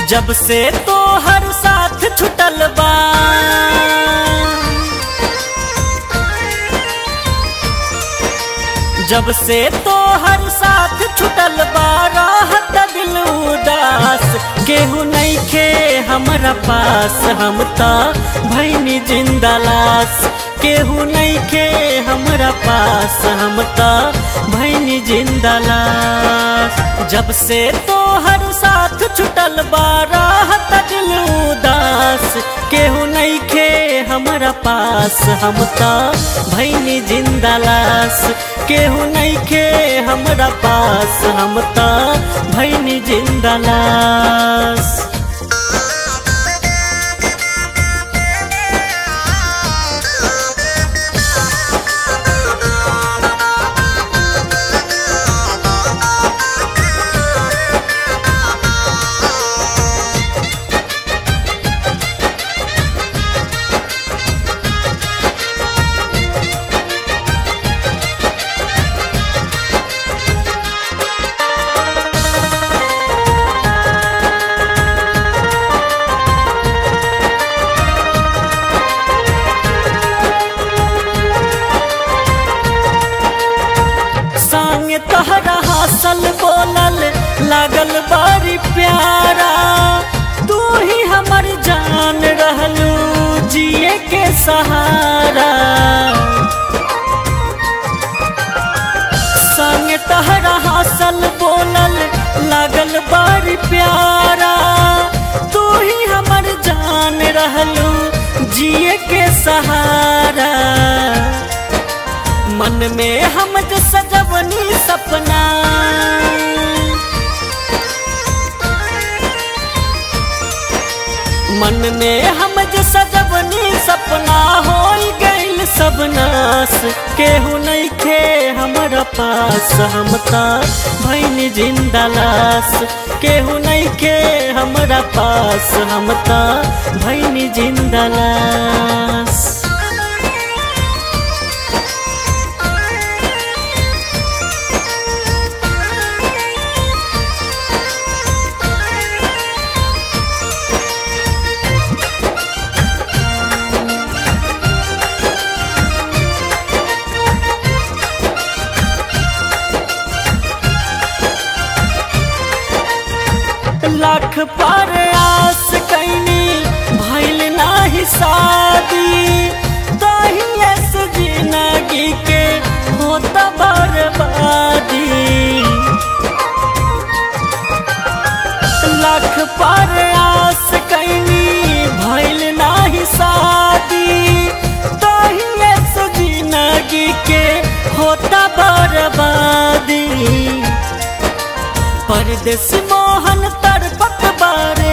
जब से तो हर साथ छुटल बा जब से तो हर साथ छुटल बा राहत दिल उदास केहू नहीं खे हमरा पास हम ता भैनी जिंदा लाश केहू नहीं खे हमरा पास हम ता भैनी जिंदा लाश जब से तो हर साथ छुटल बा राहत दिल उदास केहू नहीं खे हमरा पास हम ता भैनी जिंदा लाश केहू नहीं खे हमरा पास हम ता भैनी जिंदा लाश संग तहरा हासल बोलल लागल बारी प्यारा तू ही हमर जान रहलू जिए के सहारा संग तहरा हासल बोलल लागल बारी प्यारा तू ही हमर जान रहलू जिए के सहारा मन में हम जो सजवनी सपना मन में हम जो सजवनी सपना हो गइल सब नास केहू नहीं खे हमरा पास हम ता भैनी जिंदा लाश केहू नहीं खे हमरा पास हम ता भैनी जिंदा लाश लाख पर आस कैनी भइल नाही शादी तहिए से जिंदगी के होत बर्बादी लाख पर आस कैनी भइल नाही शादी तहिए से जिंदगी के होता बर्बादी परदेश मोहन तड़पत बारे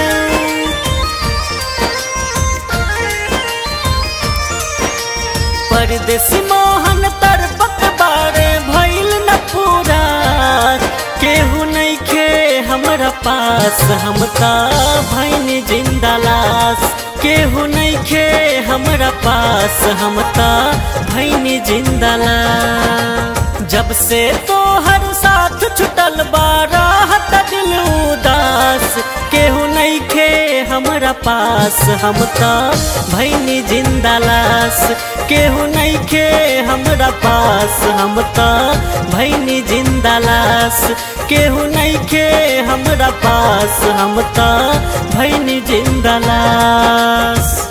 परदेश मोहन तड़पत बारे भइल न पूरा केहू नहीं खे हमरा पास हम ता भैनी जिंदा लाश केहू नहीं खे हमरा पास हम ता भैनी जिंदा लाश जब से तो हर साथ छुटल बा राहत दिल उदास केहू नहीं खे हमरा पास हम ता भैनी जिंदा लाश केहू नहीं खे हमरा पास हम ता भैनी जिंदा लाश केहू नहीं खे हमरा पास हम ता भैनी जिंदा लाश